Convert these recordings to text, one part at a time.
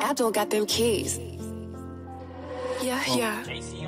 Abdul got them keys. Yeah, yeah.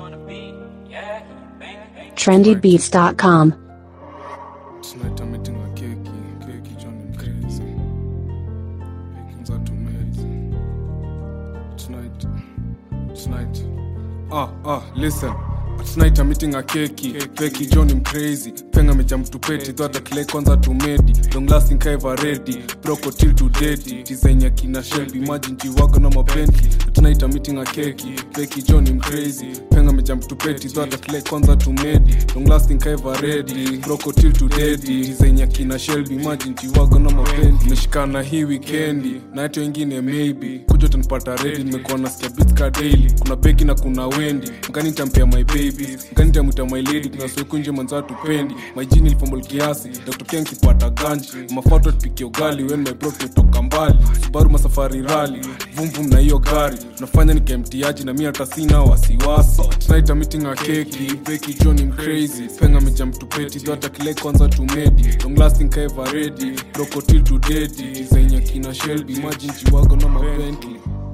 trendybeats.com. Tonight I'm eating a keki, keki John I'm crazy. Bacon's out to amazing. Tonight, tonight. Ah, ah, listen. Tonight I'm eating a keki, keki John I'm crazy. Penga meja mtupeti, thought kile kwanza tumedi. Long lasting kaiva ready, broko till to daddy. Design ya kina Shelby, imagine jiwago na mabentli. Tonight I'm eating a keki, keki John I'm crazy. Penga meja mtupeti, thought kile kwanza tumedi. Long lasting kaiva ready, broko till to daddy. Design ya kina Shelby, imagine jiwago na mabentli. Meshikana hii weekendi, na hata wengine maybe. Kuja utanipata ready, nimekuwa nasikia beats ka daily. Kuna beki na kuna wendi, mkani nitampea my baby. Mkani nitamwita my lady, kuna siku nje manza tupendi. My jini ilipomol kiasi, nakutokea nkipata ganji. Mafato tupikie ugali, when my bro tumetoka mbali. Subaru masafari rally, vum vum na hiyo gari. Unafanya nikaemtiaji na mi hata sina wasiwasi. Tonight I'm eating a keki, beki John I'm crazy. Penga meja mtupeti, dhata kile kwanza tumedi. Long lasting kaiva ready, broko till to daddy. Design ya kina Shelby, imagine jiwago na mabentley.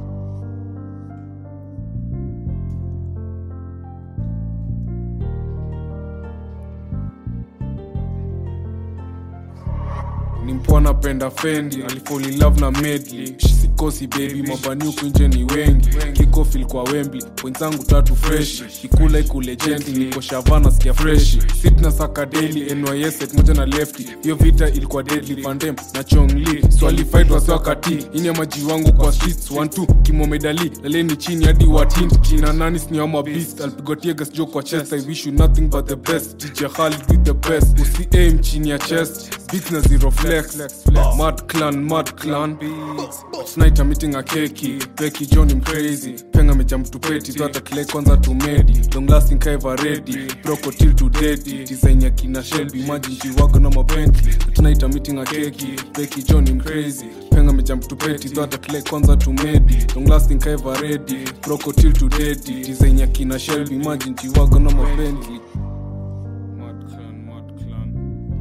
ni mpoa napenda fendi alifall in love na medley sikosi baby mabani huku nje ni wengi kikofil kwa wembli wenzangu tatu freshi kikula ikule gently niko shavana sikia freshi sitna saka daily nys set moja na lefty hiyo vita ilikuwa deadly pandem na chongli swalifight wasiwakati ini maji wangu kwa streets one two kimomedali laleni chini hadi watint kina nani sniama beast alipigwa tiegas jo kwa chest i wish you nothing but the best dj Khalid with the best usi aim chini ya chest beat na zero flex mad clan mad clan tonight i'm eating a keki Becky John I'm crazy penga meja mtupeti dhata kile kwanza tumedi long lasting kaiva ready broko till to daddy design ya kina Shelby imagine jiwago na mabentli tonight i'm eating a keki Becky John I'm crazy penga meja mtupeti dhata kile kwanza tumedi long lasting kaiva ready broko till to daddy design ya kina Shelby imagine jiwago na mabentli Mad clan, mad clan.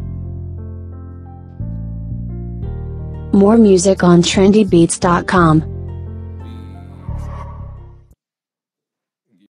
More music on trendybeats.com.